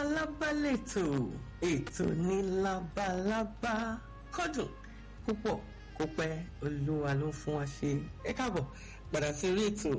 Labalábá lètò ètò ní labalábá kọ́dùn púpọ̀ kó pẹ́ olúwa ló fún wa ṣe ẹ káàbọ̀ padà sí orí ètò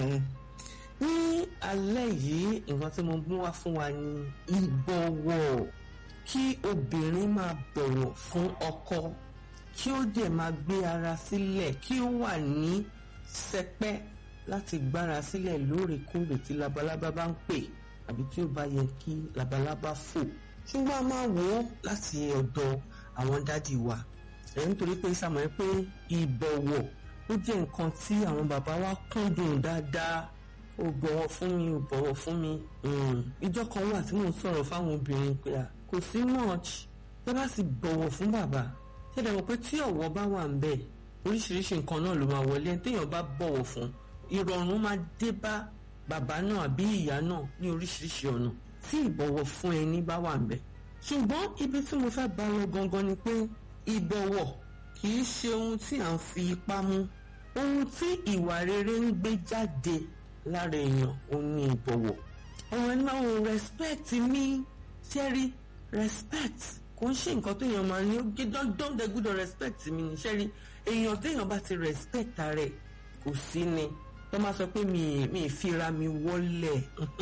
ní alẹ́ yìí nǹkan tí mo mú wá fún wa ní ìbọ̀wọ̀ kí obìnrin máa bọ̀wọ̀ fún ọkọ kí ó dẹ̀ máa gbé ara sílẹ̀ kí ó wà ní sẹpẹ́ láti gbára sílẹ̀ lóòrèkóòrè tí labalábá bá ń pè àbí tí ó bá yẹ kí labalábá fò ṣùgbọ́n a máa wò ó láti ọ̀dọ̀ àwọn dádì wa ẹ̀ nítorí pé sàmọ́ ẹ pé ìbọ̀wọ̀ ó jẹ́ nǹkan tí àwọn bàbá wa kúndùn dáadáa ó bọ̀wọ̀ fún mi ó bọ̀wọ̀ fún mi ìjọ kan wà tí mò ń sọ̀rọ̀ fáwọn obìnrin pé à kò sí much tẹ́ bá sì bọ̀wọ̀ fún bàbá ṣẹ̀dá mọ̀ pé tí ọ̀wọ̀ bá wà ń bẹ̀ oríṣiríṣi nǹkan náà ló máa wọlé téèyàn bá bọ̀wọ̀ fún ìrọ̀rùn máa dé bá bàbá náà àbí ìyá náà ní oríṣiríṣi ọ̀nà tí ìbọ̀wọ̀ fún ẹni bá wà ń bẹ̀ ṣùgbọ́n ibi tí mo fẹ́ bá lọ gangan ni pé ìbọ̀wọ̀ kì í ṣe ohun tí à ń fi ipá mú ohun tí ìwà rere ń gbé jáde lára èèyàn òun ni ìbọ̀wọ̀ ọ̀rọ̀ náà ò respect mi ṣẹ́rí respect kò ń ṣe nǹkan téèyàn máa ní ó gé dandan dẹ gbúdọ̀ respect mi ní ṣẹ́rí èèyàn téèyàn bá ti respect rẹ̀ kò sí ni tó máa sọ pé mi mi ìfira mi wọlẹ̀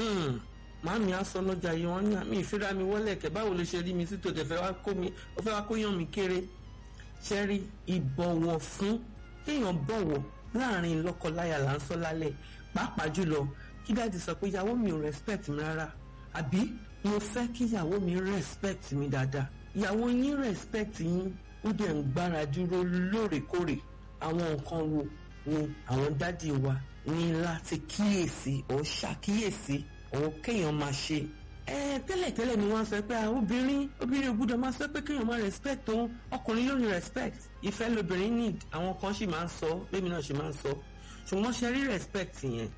màámi á sọ lọ́jà yìí wọ́n ní mi ìfira mi wọlẹ̀ kẹ̀ báwo ló ṣe rí mi sí tó tẹ̀ fẹ́ wá kó mi ó fẹ́ wá kó yàn mí kéré ṣẹ́rí ìbọ̀wọ̀ fún kéèyàn bọ̀wọ̀ láàrin lọ́kọláya là ń sọ lálẹ́ pàápàá jùlọ kí dáàdi sọ pé ìyàwó mi ò respect mi rárá àbí mo fẹ́ kí ìyàwó mi respect mi dáadáa ìyàwó yín respect yín ó dẹ̀ ń gbára dúró lóòrèkóòrè àwọn nǹkan wo ni àwọn dádì wa ní láti kíyèsí ọ̀ ṣàkíyèsí ọ̀ kéèyàn máa ṣe ẹ tẹ́lẹ̀tẹ́lẹ̀ ni wọ́n sọ pé obìnrin obìnrin ò gbúdọ̀ máa sọ pé kéèyàn máa respect òun ọkùnrin ló ní respect ìfẹ́ lobìnrin need àwọn kan sì máa ń sọ bẹ́ẹ̀ mi náà sì máa ń sọ ṣùgbọ́n ṣe rí respect yẹn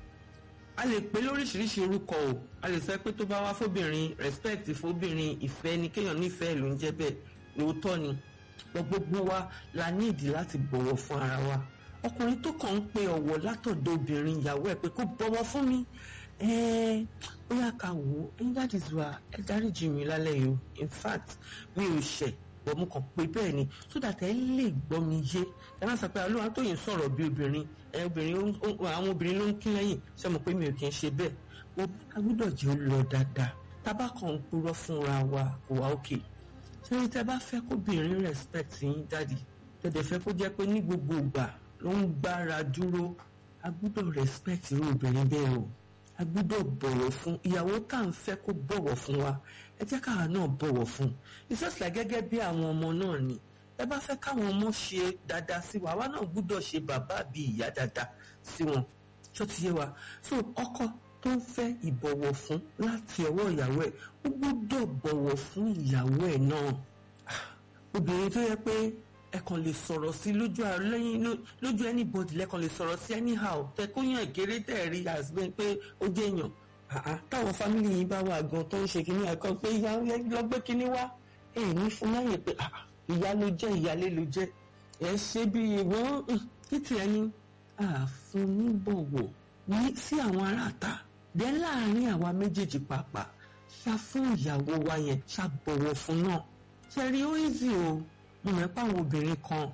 a lè pè lóríṣiríṣi orúkọ o a lè sọ pé tó bá wá fóbìnrin respect fóbìnrin ìfẹ́ ni kéèyàn nífẹ̀ẹ́ ló ń jẹ́ bẹ́ẹ̀ lóòótọ́ ni gbogbo wa la níìdí láti bọ̀wọ̀ fún ara wa ọkùnrin tó kàn ń pe ọ̀wọ̀ látọ̀dọ̀ obìnrin ìyàwó ẹ̀ pé kó bọ̀wọ̀ fún mi ẹ̀ẹ́ ó yá ká wò ó ẹ̀yin dáàdì zuwa ẹ dáríjì mi lálẹ́ yìí o in fact mi ò ṣẹ̀ bọ̀ mo kàn pé bẹ́ẹ̀ ni so that ẹ lè gbọ́ mi yé ẹ má sọ pé olúwa tó yìí sọ̀rọ̀ bí obìnrin ẹ obìnrin àwọn obìnrin ló ń kí lẹ́yìn ṣé mo pé mi ò kí ń ṣe bẹ́ẹ̀ o agbọ́dọ̀ jẹ́ ó lọ dáadáa tábà kan ń purọ́ fúnra wa kò wá òkè ṣé ní tẹ́ bá fẹ́ kóbìnrin respect yín dáàdì tẹ̀dẹ̀ fẹ́ kó jẹ́ pé ní gbogbo ìgbà ló ń gbára dúró agbọ́dọ̀ respect irú obìnrin bẹ́ẹ̀ o a gbọ́dọ̀ bọ̀wọ̀ fún ìyàwó tá à ń fẹ́ kó bọ̀wọ̀ fún wa ẹ jẹ́ káwa náà bọ̀wọ̀ fún it's just like gẹ́gẹ́ bí àwọn ọmọ náà ni ẹ bá fẹ́ káwọn ọmọ ṣe dáadáa sí wa àwa náà gbọ́dọ̀ ṣe bàbá àbí ìyá dáadáa sí wọn tó ti yé wa so ọkọ tó ń fẹ́ ìbọ̀wọ̀ fún láti ọwọ́ ìyàwó ẹ̀ ó gbọ́dọ̀ bọ̀wọ̀ fún ìyàwó ẹ̀ náà obìnrin tó yẹ pé ẹ kàn lè sọ̀rọ̀ sí lójú lẹ́yìn lójú anybody lẹ́kàn lè sọ̀rọ̀ sí anyhow tẹ kó yàn kéré tẹ̀ rí àsìbẹ́ pé ó jẹ́ èèyàn táwọn fámìlì yìí bá wà gan tó ń ṣe kínní ẹ̀kan pé ìyá lọ gbé kínní wá ẹ̀ ní fún láyè pé ìyá ló jẹ́ ìyálé ló jẹ́ ẹ̀ ṣe bí ìwọ́n títí ẹni àfun níbọ̀wọ̀ ní sí àwọn aráàta dẹ́ láàrin àwa méjèèjì pàápàá ṣá fún ìyàwó wa yẹn ṣá bọ̀wọ̀ fún náà ṣe rí ó easy o mo mọ̀ pé àwọn obìnrin kan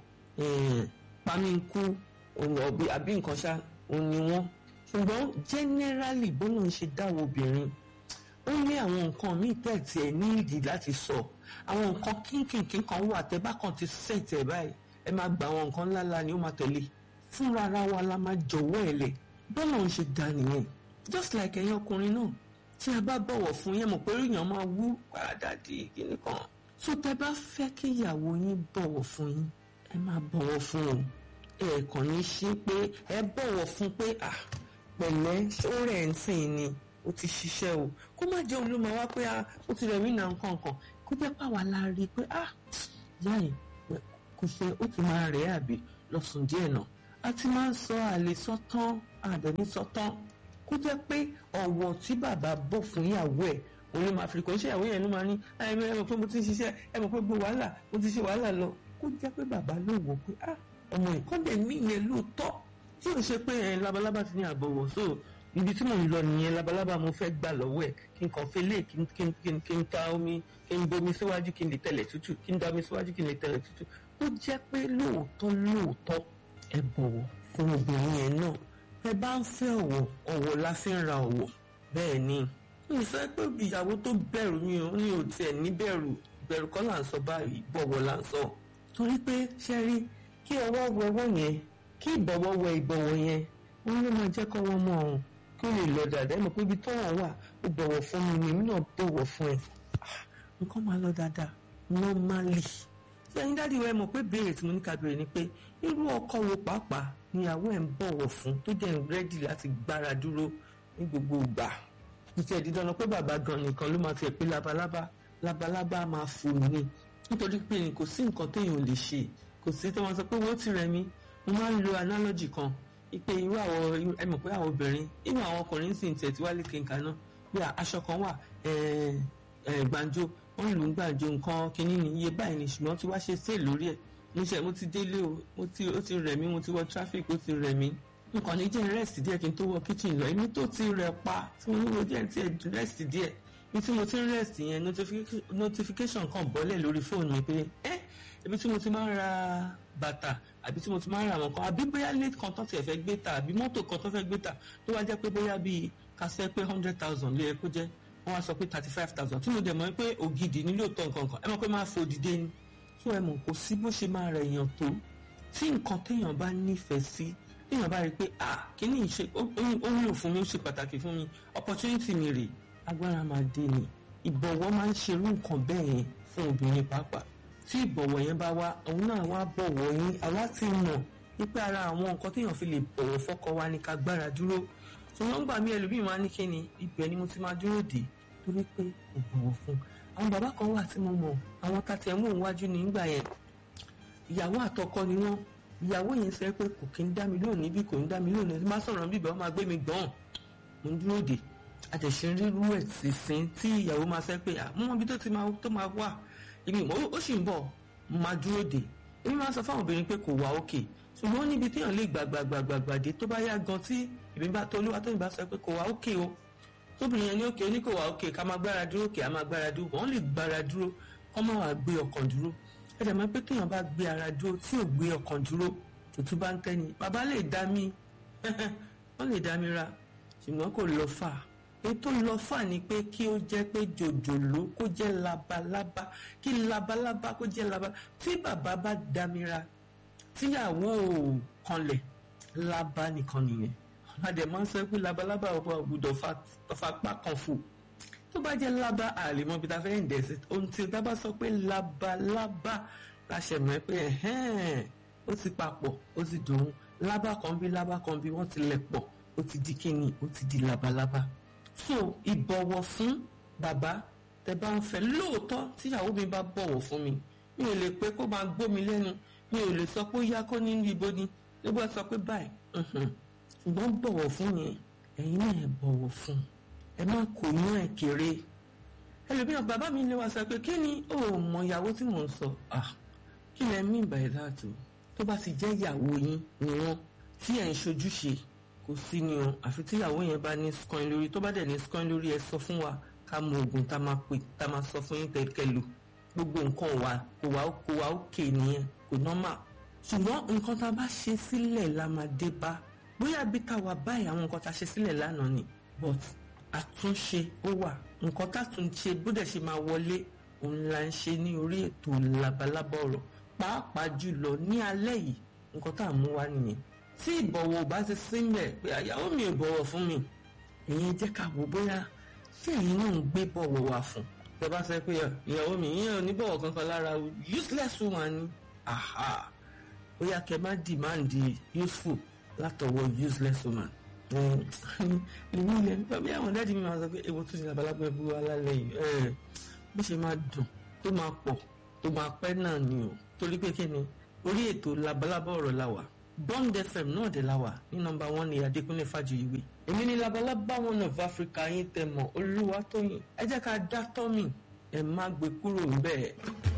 pamínkù àbí nǹkan ṣá òun ni wọ́n ṣùgbọ́n generally bọ́lá ń ṣe dáwọ́ obìnrin ó ní àwọn nǹkan míì tẹ̀tì ẹ̀ ní ìdí láti sọ àwọn nǹkan kínkìnkín kan wà tẹ́ bá kàn ti set ẹ̀ báyìí ẹ máa gba àwọn nǹkan ńláńlá ni ó máa tẹ̀lé fúnra ara wa la máa jọ̀wọ́ ẹ̀ lẹ̀ bọ́lá ń ṣe dá nìyẹn just like ẹ̀yin ọkùnrin náà tí a bá bọ̀wọ̀ fún yẹn mọ̀ pé èèyàn máa wú padà di kíní kan so tẹ́ bá fẹ́ kí ìyàwó yín bọ̀wọ̀ fún yín ẹ máa bọ̀wọ̀ fún un ẹ kàn ní ṣe pé ẹ bọ̀wọ̀ fún pé à pẹ̀lẹ́ ṣóòrẹ̀ ń sìn ni ó ti ṣiṣẹ́ o kó má jẹ́ olúmọ wá pé ó ti rẹ̀ mí nà nǹkan kan kó jẹ́ pàwọ́ la rí i pé à ìyá yìí kò ṣe ó ti máa rẹ̀ àbí lọ́sùn díẹ̀ náà a ti máa ń sọ àlè sọ́tán àdẹ̀ní sọ́tán kó jẹ́ pé ọ̀wọ̀ tí bàbá bọ̀ fún ìyàwó ẹ̀ òun ló máa fi kò ń ṣe ìyàwó yẹn ló máa ní ẹ mọ̀ pé mo ti ń ṣiṣẹ́ ẹ mọ̀ pé gbogbo wàhálà mo ti ṣe wàhálà lọ kó jẹ́ pé bàbá ló wò pé ah ọmọ ìkọ́ndẹ̀ mí yẹn lóòótọ́ tí ò ṣe pé ẹ labalábá ti ní àbọ̀wọ̀ so ibi tí mò ń lọ nìyẹn labalábá mo fẹ́ gbà lọ́wọ́ ẹ̀ kí n kàn fi lé kí n kí n kí n kí n ta omi kí n bomi síwájú kí n lè tẹ̀lẹ̀ tútù kí n da omi síwájú kí n lè tẹ̀lẹ̀ tútù ó jẹ́ pé lóòótọ́ lóòótọ́ ẹ bọ̀wọ̀ fún obìnrin yẹn náà ẹ bá ń fẹ́ ọ̀wọ̀ ọ̀wọ̀ la fi ń ra ọ̀wọ̀ bẹ́ẹ̀ ni mi fẹ́ pé ìyàwó tó bẹ̀rù mi ò ní ò tiẹ̀ ní bẹ̀rù bẹ̀rù kọ́ là ń sọ báyìí bọ̀wọ̀ là ń sọ torí pé ṣe rí kí ọwọ́ wẹ ọwọ́ yẹn kí ìbọ̀wọ̀ wẹ ìbọ̀wọ̀ yẹn wọ́n ló máa jẹ́ kọ́ wọ́n mọ̀ ọ́n kí ó lè lọ dáadáa ẹ mọ̀ pé ibi tọ́wọ̀ wà ó bọ̀wọ̀ fún mi ni èmi náà bọ̀wọ̀ fún ẹ nǹkan máa lọ dáadáa normally sẹ́yìn dáàdi wa ẹ mọ̀ pé béèrè tí mo ní ká béèrè ni pé irú ọkọ wo pàápàá níyàwó ẹ̀ ń bọ̀wọ̀ fún tó jẹ́ rẹ́dì láti gbára dúró ní gbogbo ìgbà ìtẹ̀ dídán pé bàbá gan nìkan ló máa ti ẹ̀ pé labalábá labalábá máa fò ní nítorí pé kò sí nǹkan téèyàn lè ṣe kò sí tí wọ́n sọ pé wọ́n ti rẹ̀ mí mo máa ń lo analogy kan ipe irú àwọn ẹ mọ̀ pé àwọn obìnrin inú àwọn ọkùnrin sì ń tẹ̀ tí wálé kínka náà bí aṣọ kan wà gbàǹjo wọ́n lù ú gbàǹjo nǹkan kínní ni iye báyìí ni ṣùgbọ́n tí wàá ṣe sí lórí ẹ̀ mo ṣe mo ti délé o mo ti ó ti rẹ̀ mí mo ti wọ traffic ó ti rẹ̀ mí nǹkan ní jẹ́ rest díẹ̀ kí n tó wọ kitchen lọ èmi tó ti rẹ̀ pa tí mo ní wo díẹ̀ tí ẹ̀ rest díẹ̀ ibi tí mo ti ń rest yẹn notification kan bọ́lẹ̀ lórí fóònù mi pé ẹ́ ibi tí mo ti máa ń ra bàtà àbí tí mo ti máa ń ra àwọn kan àbí bóyá late kan tó tiẹ̀ fẹ́ gbé ta àbí mọ́tò kan tó fẹ́ gbé ta tó wá jẹ́ pé bóyá bíi kásẹ̀ pé hundred thousand ló yẹ kó jẹ́ wọ́n wá sọ pé thirty five thousand tí mo dẹ̀ mọ̀ pé ògidì nílò tó nǹkan kan ẹ mọ̀ pé máa fò dìde ni tó ẹ mọ̀ kò sí bó ṣe máa rẹ̀ èèyàn tó tí nǹkan téèyàn bá nífẹ̀ẹ́ sí téèyàn bá rí i pé ah kíní ìṣe ó wúlò fún mi ó ṣe pàtàkì fún mi opportunity mi rè agbára máa dé ni ìbọ̀wọ̀ máa ń ṣerú nǹkan bẹ́ẹ̀ yẹn fún obìnrin pàápàá tí ìbọ̀wọ̀ yẹn bá wá òun náà wá bọ̀wọ̀ yín àwa ti mọ̀ wípé ara àwọn nǹkan téèyàn fi lè bọ̀wọ̀ fọ́kọ wa ni ká gbára dúró ṣùgbọ́n gbà mí ẹlòmíì máa ní kíni ibẹ̀ ni mo ti máa dúró dé torí pé kò bọ̀wọ̀ fún àwọn bàbá kan wà tí mo mọ̀ àwọn tàtẹ̀ mú òun wájú ní ìgbà yẹn ìyàwó àtọkọ ni wọ́n ìyàwó yẹn sọ pé kò kí ń dá mi lónìí bí kò ń dá mi lónìí má sọ̀rọ̀ bíbẹ̀ wọ́n máa gbé mi gbọ́n mo ń dúró dé àtẹ̀sẹ̀ rírú ẹ̀ sísìn tí ìyàwó máa sọ pé àmọ́ ibi tó ti máa tó máa wà èmi ó sì ń bọ̀ máa dúró dé èmi máa sọ fáwọn obìnrin pé kò wá òkè ṣùgbọ́n níbi téèyàn lè gbàgbàgbàgbà dé tó bá yá gan tí èmi bá tó olúwa tó ìbá sọ pé kò wá òkè o tóbìnrin yẹn ní òkè ó ní kò wá òkè ká máa gbára dúró òkè á máa gbára dúró wọ́n lè gbára dúró kọ́ máa wà gbé ọkàn dúró ẹ̀dẹ̀ mọ́ pé téèyàn bá gbé ara dúró tí ò gbé ọkàn dúró tòtú bá ń tẹ́ni bàbá lè dá mi wọ́n lè dá mi ra ṣùgbọ́n kò lọ fà ètò lọ fà ni pé kí ó jẹ́ pé jòjòló kó jẹ́ labalábá kí labalábá kó jẹ́ labalábá tí bàbá bá dá mi ra tíyàwó kanlẹ̀ lábá nìkan nìyẹn adẹ̀ máa ń sọ pé labalábá ọba ògbúdọ̀ fapá kan fò tó bá jẹ́ lábá àlè mọ́ bí ta fẹ́ ń dẹ̀ sí ohun tí o bá sọ pé labalábá la ṣe mọ̀ pé ẹ̀hẹ́n ó ti papọ̀ ó ti dùn lábá kan bí lábá kan bí wọ́n ti lẹ̀ pọ̀ ó ti di kíni ó ti di labalábá so ìbọ̀wọ̀ fún bàbá tẹ bá ń fẹ́ lóòótọ́ tíyàwó mi bá bọ̀wọ̀ fún mi mi ò lè pé kó máa gbómi lẹ́nu mi ò lè sọ pé ó yá kó nínú ibo ni ló bá sọ pé báyìí ṣùgbọ́n bọ̀wọ̀ fún yẹn ẹ̀yin náà ẹ bọ̀wọ̀ fún ẹ má kò yán ẹ kéré ẹlòmíràn bàbá mi lè wá sọ pé kí ni ó mọ ìyàwó tí mò ń sọ ah kí lẹ mí by that o tó bá ti jẹ́ ìyàwó yín ni wọ́n tí ẹ̀ ń ṣojúṣe kò sí ni o àfi tí ìyàwó yẹn bá ní scoin lórí tó bá dẹ̀ ní scoin lórí ẹ sọ fún wa ká mọ oògùn tá máa pè tá máa sọ fún yín kẹ̀kẹ́ lò gbogbo nǹkan wà kò wá kò wá òkè nìyẹn kò nọ́mà ṣùgbọ́n nǹkan tá a bá ṣe sílẹ̀ la máa dé bá bóyá bí ká wà báyìí àwọn nǹkan tá a ṣe sílẹ̀ lánàá ni but àtúnṣe ó wà nǹkan tá a tún ṣe bó dẹ̀ ṣe máa wọlé òun la ń ṣe ní orí ètò labalábá ọ̀rọ̀ pàápàá jùlọ ní alẹ́ yìí nǹkan tá a mú wá nìyẹn tí ìbọ̀wọ̀ bá ti sílẹ̀ pé àyàwó mi ò bọ̀wọ̀ fún mi ìyẹn jẹ́ ká wò bóyá tí ẹ̀yin náà ń gbé bọ̀wọ̀ wá fún tẹ bá sọ pé ìyàwó mi ìyẹn ò ní bọ̀wọ̀ kankan lára useless woman ni aha bóyá kẹ má demand useful látọwọ́ useless woman ìlú ilẹ̀ nípa bí àwọn dáàdi mi máa sọ pé ewu tún ti labalábá ẹbú wa lálẹ́ yìí bó ṣe máa dùn tó máa pọ̀ tó máa pẹ́ náà ni o torí pé kí ni orí ètò labalábá ọ̀rọ̀ la wà bond fm náà dé la wà ní nọ́mbà one ní adékúnlé fàjòyìwé èmi ní labalábá one of africa yín tẹ mọ olúwa tóyìn ẹ jẹ́ ká dá tọ́mì ẹ má gbé kúrò ń bẹ́ẹ̀.